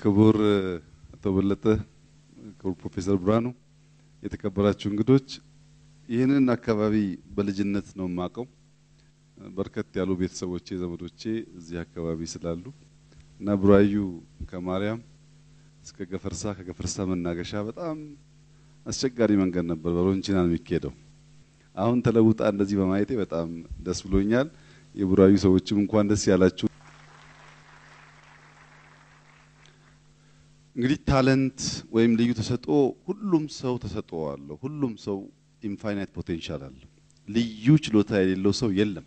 ክቡር አቶ በለጠ፣ ክቡር ፕሮፌሰር ብርሃኑ፣ የተከበራችሁ እንግዶች፣ ይህንን አካባቢ በልጅነት ነው የማውቀው። በርከት ያሉ ቤተሰቦቼ ዘመዶቼ እዚህ አካባቢ ስላሉ እና ቡራዩ ከማርያም እስከ ገፈርሳ ከገፈርሳ መናገሻ በጣም አስቸጋሪ መንገድ ነበር። በሮንቺና ነው የሚካሄደው። አሁን ተለውጣ እንደዚህ በማየቴ በጣም ደስ ብሎኛል። የቡራዩ ሰዎችም እንኳን ደስ ያላችሁ። እንግዲህ ታለንት ወይም ልዩ ተሰጥኦ ሁሉም ሰው ተሰጥኦ አለው። ሁሉም ሰው ኢንፋይናይት ፖቴንሻል አለ። ልዩ ችሎታ የሌለው ሰው የለም።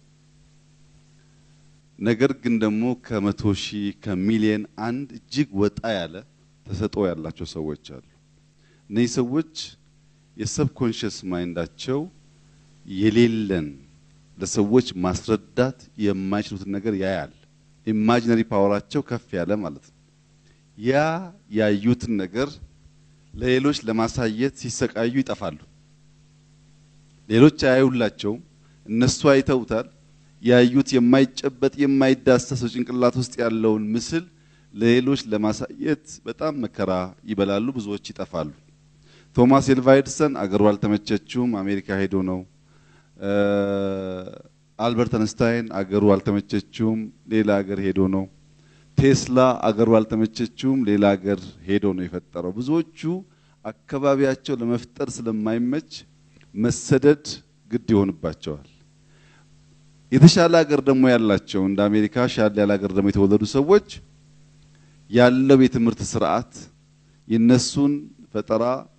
ነገር ግን ደግሞ ከመቶ ሺህ ከሚሊየን አንድ እጅግ ወጣ ያለ ተሰጥኦ ያላቸው ሰዎች አሉ። እነዚህ ሰዎች የሰብኮንሽስ ማይንዳቸው የሌለን ለሰዎች ማስረዳት የማይችሉትን ነገር ያያል። ኢማጂነሪ ፓወራቸው ከፍ ያለ ማለት ነው። ያ ያዩትን ነገር ለሌሎች ለማሳየት ሲሰቃዩ ይጠፋሉ። ሌሎች አያዩላቸውም፣ እነሱ አይተውታል። ያዩት የማይጨበጥ የማይዳሰሰው ጭንቅላት ውስጥ ያለውን ምስል ለሌሎች ለማሳየት በጣም መከራ ይበላሉ፣ ብዙዎች ይጠፋሉ። ቶማስ ኤልቫ ኤድሰን አገሩ አልተመቸችውም፣ አሜሪካ ሄዶ ነው። አልበርት አንስታይን አገሩ አልተመቸችውም፣ ሌላ ሀገር ሄዶ ነው። ቴስላ አገሩ አልተመቸችውም፣ ሌላ ሀገር ሄዶ ነው የፈጠረው። ብዙዎቹ አካባቢያቸው ለመፍጠር ስለማይመች መሰደድ ግድ ይሆንባቸዋል። የተሻለ ሀገር ደግሞ ያላቸው እንደ አሜሪካ ሻል ያለ ሀገር ደግሞ የተወለዱ ሰዎች ያለው የትምህርት ስርዓት የነሱን ፈጠራ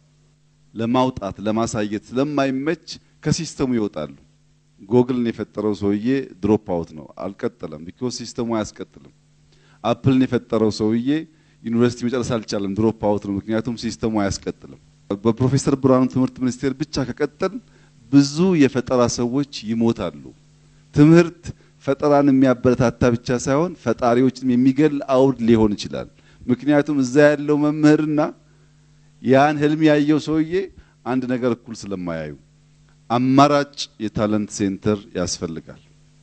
ለማውጣት ለማሳየት ስለማይመች ከሲስተሙ ይወጣሉ። ጎግልን የፈጠረው ሰውዬ ድሮፕ አውት ነው፣ አልቀጠለም። ቢኮዝ ሲስተሙ አያስቀጥልም። አፕልን የፈጠረው ሰውዬ ዩኒቨርሲቲ መጨረስ አልቻለም፣ ድሮፕ አውት ነው፣ ምክንያቱም ሲስተሙ አያስቀጥልም። በፕሮፌሰር ብርሃኑ ትምህርት ሚኒስቴር ብቻ ከቀጠል ብዙ የፈጠራ ሰዎች ይሞታሉ። ትምህርት ፈጠራን የሚያበረታታ ብቻ ሳይሆን ፈጣሪዎችንም የሚገል አውድ ሊሆን ይችላል። ምክንያቱም እዛ ያለው መምህርና ያን ህልም ያየው ሰውዬ አንድ ነገር እኩል ስለማያዩ አማራጭ የታለንት ሴንተር ያስፈልጋል።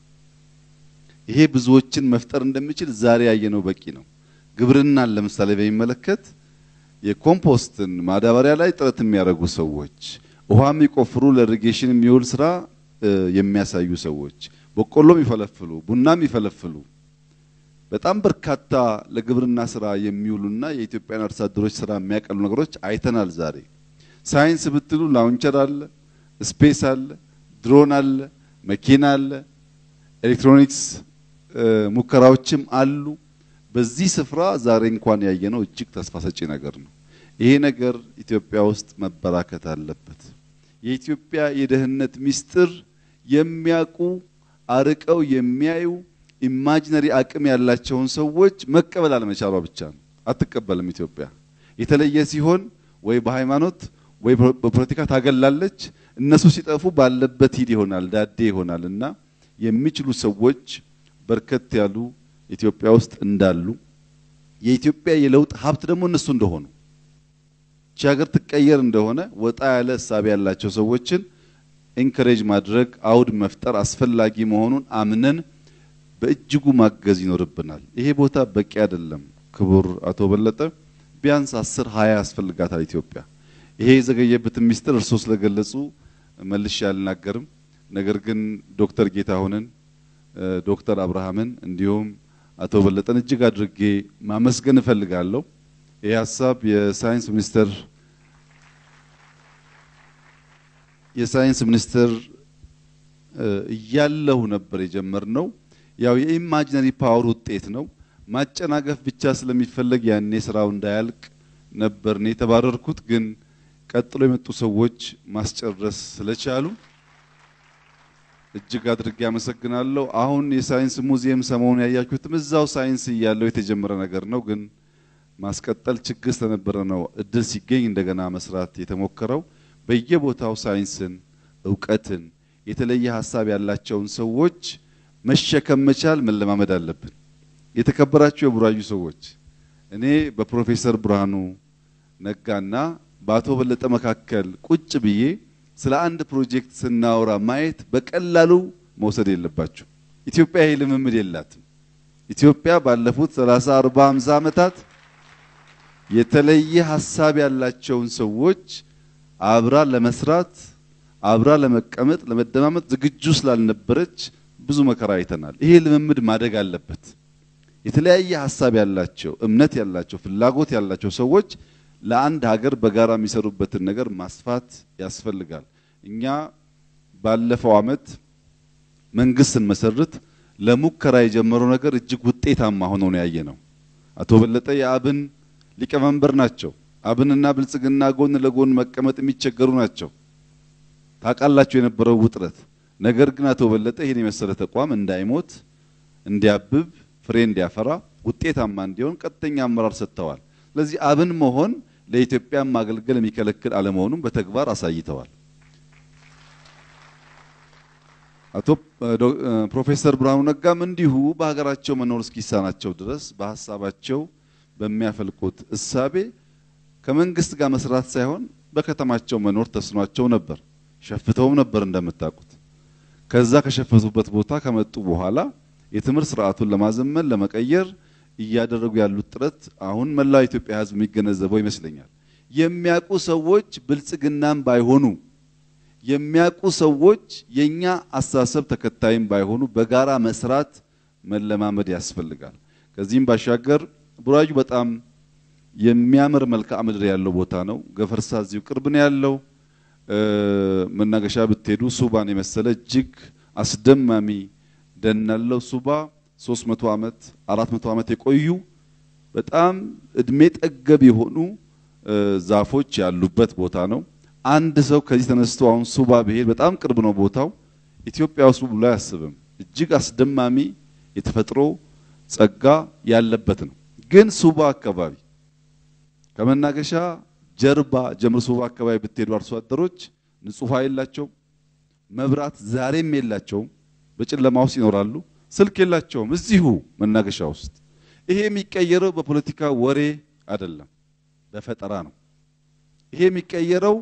ይሄ ብዙዎችን መፍጠር እንደሚችል ዛሬ ያየነው በቂ ነው። ግብርናን ለምሳሌ በሚመለከት የኮምፖስትን ማዳበሪያ ላይ ጥረት የሚያደርጉ ሰዎች፣ ውሃ የሚቆፍሩ ለኢሪጌሽን የሚውል ስራ የሚያሳዩ ሰዎች፣ በቆሎ የሚፈለፍሉ፣ ቡና የሚፈለፍሉ በጣም በርካታ ለግብርና ስራ የሚውሉና የኢትዮጵያን አርሶ አደሮች ስራ የሚያቀሉ ነገሮች አይተናል። ዛሬ ሳይንስ ብትሉ ላውንቸር አለ፣ ስፔስ አለ፣ ድሮን አለ፣ መኪና አለ፣ ኤሌክትሮኒክስ ሙከራዎችም አሉ። በዚህ ስፍራ ዛሬ እንኳን ያየነው እጅግ ተስፋ ሰጪ ነገር ነው። ይሄ ነገር ኢትዮጵያ ውስጥ መበራከት አለበት። የኢትዮጵያ የደህንነት ሚስጥር የሚያውቁ አርቀው የሚያዩ ኢማጂነሪ አቅም ያላቸውን ሰዎች መቀበል አለመቻሏ ብቻ ነው። አትቀበልም ኢትዮጵያ። የተለየ ሲሆን ወይ በሃይማኖት ወይ በፖለቲካ ታገላለች። እነሱ ሲጠፉ ባለበት ሂድ ይሆናል፣ ዳዴ ይሆናል እና የሚችሉ ሰዎች በርከት ያሉ ኢትዮጵያ ውስጥ እንዳሉ የኢትዮጵያ የለውጥ ሀብት ደግሞ እነሱ እንደሆኑ ቺ ሀገር ትቀየር እንደሆነ ወጣ ያለ እሳቤ ያላቸው ሰዎችን ኢንከሬጅ ማድረግ አውድ መፍጠር አስፈላጊ መሆኑን አምነን በእጅጉ ማገዝ ይኖርብናል። ይሄ ቦታ በቂ አይደለም። ክቡር አቶ በለጠ ቢያንስ አስር ሀያ ያስፈልጋታል ኢትዮጵያ። ይሄ የዘገየበትን ሚስጥር እርስዎ ስለገለጹ መልሼ አልናገርም። ነገር ግን ዶክተር ጌታሁንን ዶክተር አብርሃምን እንዲሁም አቶ በለጠን እጅግ አድርጌ ማመስገን እፈልጋለሁ። ይህ ሀሳብ የሳይንስ ሚኒስቴር የሳይንስ ሚኒስቴር እያለሁ ነበር የጀመርነው። ያው የኢማጂነሪ ፓወር ውጤት ነው። ማጨናገፍ ብቻ ስለሚፈለግ ያኔ ስራው እንዳያልቅ ነበር እኔ የተባረርኩት። ግን ቀጥሎ የመጡ ሰዎች ማስጨረስ ስለቻሉ እጅግ አድርጌ አመሰግናለሁ። አሁን የሳይንስ ሙዚየም ሰሞኑን ያያችሁትም እዛው ሳይንስ እያለው የተጀመረ ነገር ነው። ግን ማስቀጠል ችግር ስለነበረ ነው እድል ሲገኝ እንደገና መስራት የተሞከረው። በየቦታው ሳይንስን፣ እውቀትን፣ የተለየ ሀሳብ ያላቸውን ሰዎች መሸከም መቻል መለማመድ አለብን። የተከበራችሁ የቡራዩ ሰዎች እኔ በፕሮፌሰር ብርሃኑ ነጋና በአቶ በለጠ መካከል ቁጭ ብዬ ስለ አንድ ፕሮጀክት ስናወራ ማየት በቀላሉ መውሰድ የለባችሁ። ኢትዮጵያ ይሄ ልምምድ የላትም። ኢትዮጵያ ባለፉት 30፣ 40፣ 50 ዓመታት የተለየ ሀሳብ ያላቸውን ሰዎች አብራ ለመስራት አብራ ለመቀመጥ ለመደማመጥ ዝግጁ ስላልነበረች ብዙ መከራ አይተናል። ይሄ ልምምድ ማደግ አለበት። የተለያየ ሀሳብ ያላቸው እምነት ያላቸው ፍላጎት ያላቸው ሰዎች ለአንድ ሀገር በጋራ የሚሰሩበትን ነገር ማስፋት ያስፈልጋል። እኛ ባለፈው ዓመት መንግስት ስንመሰርት ለሙከራ የጀመረው ነገር እጅግ ውጤታማ ሆኖ ነው ያየ ነው። አቶ በለጠ የአብን ሊቀመንበር ናቸው። አብንና ብልጽግና ጎን ለጎን መቀመጥ የሚቸገሩ ናቸው። ታውቃላችሁ የነበረው ውጥረት። ነገር ግን አቶ በለጠ ይህን የመሰለ ተቋም እንዳይሞት፣ እንዲያብብ፣ ፍሬ እንዲያፈራ፣ ውጤታማ እንዲሆን ቀጥተኛ አመራር ሰጥተዋል። ስለዚህ አብን መሆን ለኢትዮጵያ ማገልገል የሚከለክል አለመሆኑን በተግባር አሳይተዋል። አቶ ፕሮፌሰር ብርሃኑ ነጋም እንዲሁ በሀገራቸው መኖር እስኪሳናቸው ድረስ በሀሳባቸው በሚያፈልቁት እሳቤ ከመንግስት ጋር መስራት ሳይሆን በከተማቸው መኖር ተስኗቸው ነበር። ሸፍተውም ነበር እንደምታውቁት። ከዛ ከሸፈቱበት ቦታ ከመጡ በኋላ የትምህርት ስርዓቱን ለማዘመን ለመቀየር እያደረጉ ያሉት ጥረት አሁን መላው ኢትዮጵያ ሕዝብ የሚገነዘበው ይመስለኛል። የሚያውቁ ሰዎች ብልጽግናም ባይሆኑ የሚያውቁ ሰዎች የኛ አስተሳሰብ ተከታይም ባይሆኑ በጋራ መስራት መለማመድ ያስፈልጋል። ከዚህም ባሻገር ቡራዩ በጣም የሚያምር መልክዓ ምድር ያለው ቦታ ነው። ገፈርሳ እዚሁ ቅርብ ነው ያለው። መናገሻ ብትሄዱ ሱባን የመሰለ እጅግ አስደማሚ ደን ያለው ሱባ 300 ዓመት 400 ዓመት የቆዩ በጣም እድሜ ጠገብ የሆኑ ዛፎች ያሉበት ቦታ ነው። አንድ ሰው ከዚህ ተነስቶ አሁን ሱባ ብሄድ በጣም ቅርብ ነው ቦታው። ኢትዮጵያ ውስጥ ብሎ አያስብም። እጅግ አስደማሚ የተፈጥሮ ጸጋ ያለበት ነው። ግን ሱባ አካባቢ ከመናገሻ ጀርባ ጀምሮ ሱባ አካባቢ ብትሄዱ አርሶ አደሮች ንጹህ ውሃ የላቸውም። መብራት ዛሬም የላቸውም። በጨለማ ውስጥ ይኖራሉ። ስልክ የላቸውም። እዚሁ መናገሻ ውስጥ ይሄ የሚቀየረው በፖለቲካ ወሬ አይደለም፣ በፈጠራ ነው። ይሄ የሚቀየረው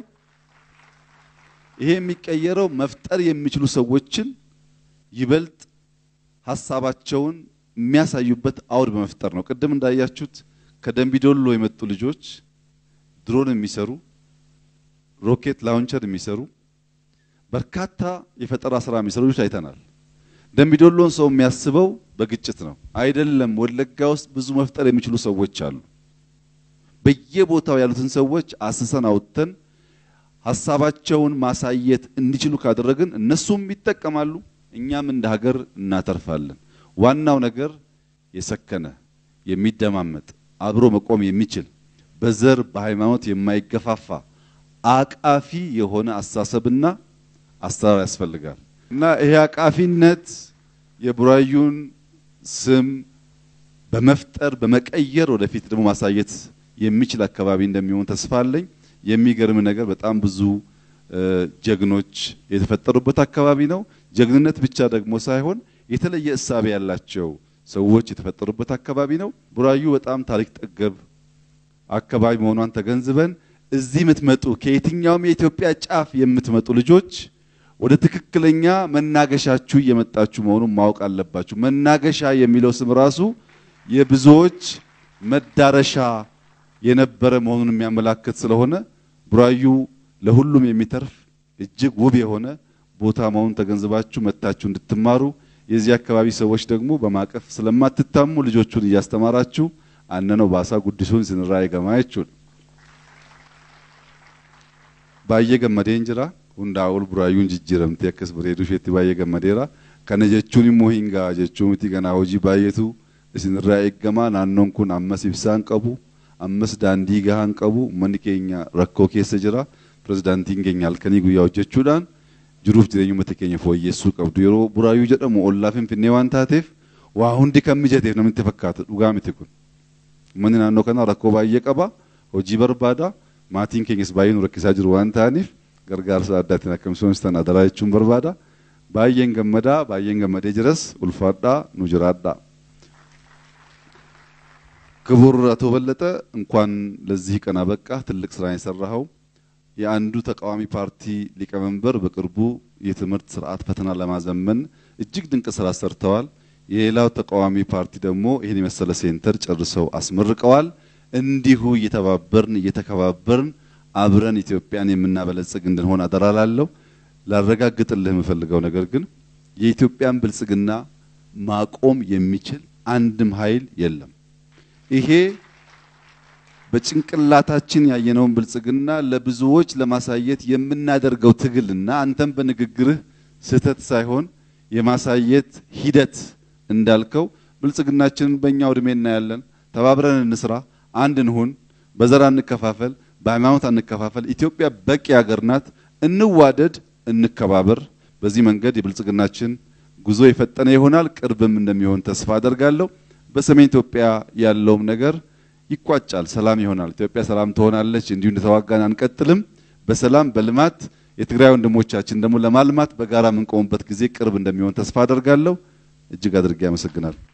ይሄ የሚቀየረው መፍጠር የሚችሉ ሰዎችን ይበልጥ ሀሳባቸውን የሚያሳዩበት አውድ በመፍጠር ነው። ቅድም እንዳያችሁት ከደንቢዶሎ የመጡ ልጆች ድሮን የሚሰሩ ሮኬት ላውንቸር የሚሰሩ በርካታ የፈጠራ ስራ የሚሰሩ ልጆች አይተናል። ደንቢዶሎን ሰው የሚያስበው በግጭት ነው አይደለም። ወለጋ ውስጥ ብዙ መፍጠር የሚችሉ ሰዎች አሉ። በየቦታው ያሉትን ሰዎች አስሰን አውጥተን ሀሳባቸውን ማሳየት እንዲችሉ ካደረግን እነሱም ይጠቀማሉ፣ እኛም እንደ ሀገር እናተርፋለን። ዋናው ነገር የሰከነ የሚደማመጥ አብሮ መቆም የሚችል በዘር በሃይማኖት የማይገፋፋ አቃፊ የሆነ አስተሳሰብና አሰራር ያስፈልጋል እና ይሄ አቃፊነት የቡራዩን ስም በመፍጠር በመቀየር ወደፊት ደግሞ ማሳየት የሚችል አካባቢ እንደሚሆን ተስፋ አለኝ። የሚገርም ነገር በጣም ብዙ ጀግኖች የተፈጠሩበት አካባቢ ነው። ጀግንነት ብቻ ደግሞ ሳይሆን የተለየ እሳቤ ያላቸው ሰዎች የተፈጠሩበት አካባቢ ነው። ቡራዩ በጣም ታሪክ ጠገብ አካባቢ መሆኗን ተገንዝበን እዚህ የምትመጡ ከየትኛውም የኢትዮጵያ ጫፍ የምትመጡ ልጆች ወደ ትክክለኛ መናገሻችሁ እየመጣችሁ መሆኑን ማወቅ አለባችሁ። መናገሻ የሚለው ስም ራሱ የብዙዎች መዳረሻ የነበረ መሆኑን የሚያመላክት ስለሆነ ቡራዩ ለሁሉም የሚተርፍ እጅግ ውብ የሆነ ቦታ መሆኑን ተገንዝባችሁ መጥታችሁ እንድትማሩ የዚህ አካባቢ ሰዎች ደግሞ በማቀፍ ስለማትታሙ ልጆቹን እያስተማራችሁ አነነው ባሳ ጉዲሱን ስንራ የገማየቹን ባየ ገመዴን ጅራ ሁንዳኡል ቡራዩን ጅጅረምቴ አከስ ብሬዱ ሼቲ ባየ ገመዴራ ከነ ጀቹን ሞ ሂንጋ ጀቹ ምቲ ገና ሆጂ ባየቱ እስንራ ኤገማ ናኖን ኩን አመስ ኢብሳን ቀቡ አመስ ዳንዲ ጋሃን ቀቡ መኒ ኬኛ ረኮ ኬሰ ጅራ ፕሬዝዳንቲን ኬኛ halkanii guyyaa hojjechuudhaan jiruuf jireenya uummata keenya fooyyessuu qabdu yeroo buraayuu jedhamu ollaa finfinnee waan taateef waa hundi kan mijateef namatti fakkaata dhugaa miti kun uummanni naannoo kanaa rakkoo baay'ee qaba hojii barbaada maatiin keenyas baay'ee nu rakkisaa jiru waan ta'aniif gargaarsa addaatiin akka misoomsitan adaraa jechuun barbaada baay'een gammadaa baay'een gammadee jiras ulfaadhaa nu jiraadhaa ክቡር አቶ በለጠ እንኳን ለዚህ ቀን አበቃ። ትልቅ ስራ የሰራኸው የአንዱ ተቃዋሚ ፓርቲ ሊቀመንበር በቅርቡ የትምህርት ስርዓት ፈተና ለማዘመን እጅግ ድንቅ ስራ ሰርተዋል። የሌላው ተቃዋሚ ፓርቲ ደግሞ ይህን የመሰለ ሴንተር ጨርሰው አስመርቀዋል። እንዲሁ እየተባበርን እየተከባበርን አብረን ኢትዮጵያን የምናበለጽግ እንድንሆን አደራ ላለሁ። ላረጋግጥልህ የምፈልገው ነገር ግን የኢትዮጵያን ብልጽግና ማቆም የሚችል አንድም ኃይል የለም። ይሄ በጭንቅላታችን ያየነውን ብልጽግና ለብዙዎች ለማሳየት የምናደርገው ትግልና አንተም በንግግርህ ስህተት ሳይሆን የማሳየት ሂደት እንዳልከው ብልጽግናችንን በእኛው እድሜ እናያለን። ተባብረን እንስራ፣ አንድ እንሁን፣ በዘር አንከፋፈል፣ በሃይማኖት አንከፋፈል። ኢትዮጵያ በቂ ሀገር ናት። እንዋደድ፣ እንከባበር። በዚህ መንገድ የብልጽግናችን ጉዞ የፈጠነ ይሆናል። ቅርብም እንደሚሆን ተስፋ አደርጋለሁ። በሰሜን ኢትዮጵያ ያለውም ነገር ይቋጫል፣ ሰላም ይሆናል። ኢትዮጵያ ሰላም ትሆናለች። እንዲሁ እንደተዋጋን አንቀጥልም። በሰላም በልማት የትግራይ ወንድሞቻችን ደግሞ ለማልማት በጋራ የምንቆምበት ጊዜ ቅርብ እንደሚሆን ተስፋ አደርጋለሁ። እጅግ አድርጌ አመሰግናለሁ።